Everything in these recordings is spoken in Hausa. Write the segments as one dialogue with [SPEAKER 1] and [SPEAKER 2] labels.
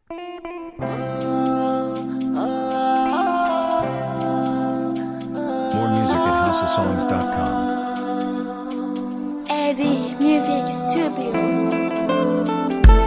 [SPEAKER 1] More music at houseofsongs.com.
[SPEAKER 2] Eddie Music Studio.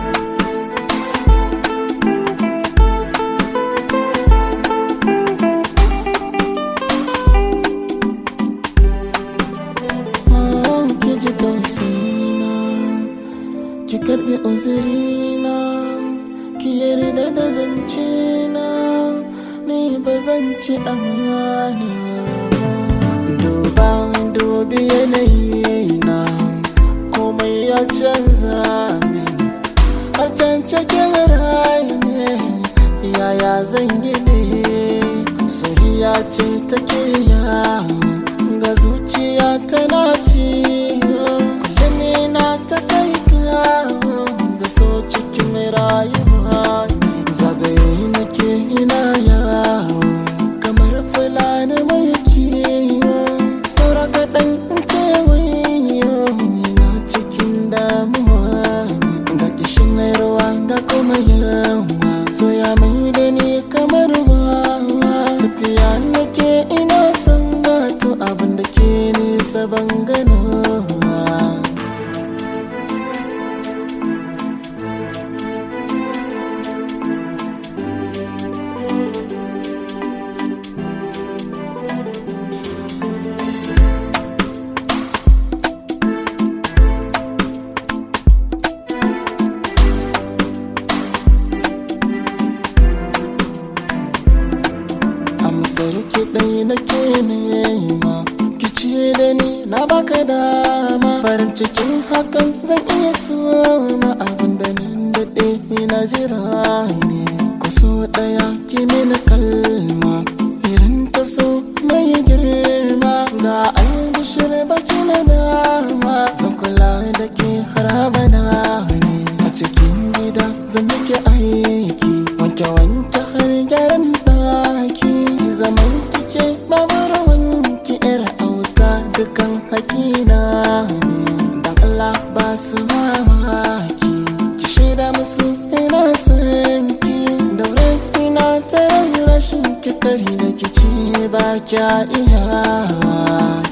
[SPEAKER 3] ki ji tausina ki karbi uzurina ki yarda da zance na ni ba zan ci amana duba dubi yanayi na komai ya canza min har can cikin rayu ne yaya zan yi ne soyayya ce take yawo ga zuciya tana ci kullum na ta kai kawo da so cikin rayuwa zagaye nake ina yawo kamar fulani mai kiwo saura kaɗan in kewayo ina cikin damuwa ga kishin ruwa ga kuma yawa so ya mai da ni kamar wawa tafiya nake ina son gato abin da ke nisa ban ganowa amsar kiɗai nake nema kice da ni na baka dama farin cikin hakan zan iya soma abin da nan daɗe na jira ne ku so ɗaya ki mini kalma irin ta so mai girma ga albishir baki na dama zan kula da ke har abada ne a cikin gida zan miki aiki wanke wanke har gyaran ɗaki zaman kike babu rawan ki yar auta dukan hakina ne dan Allah ba su mamaki ki shaida musu ina son ki daure ina ta rashin ki kari da kici ba kya iya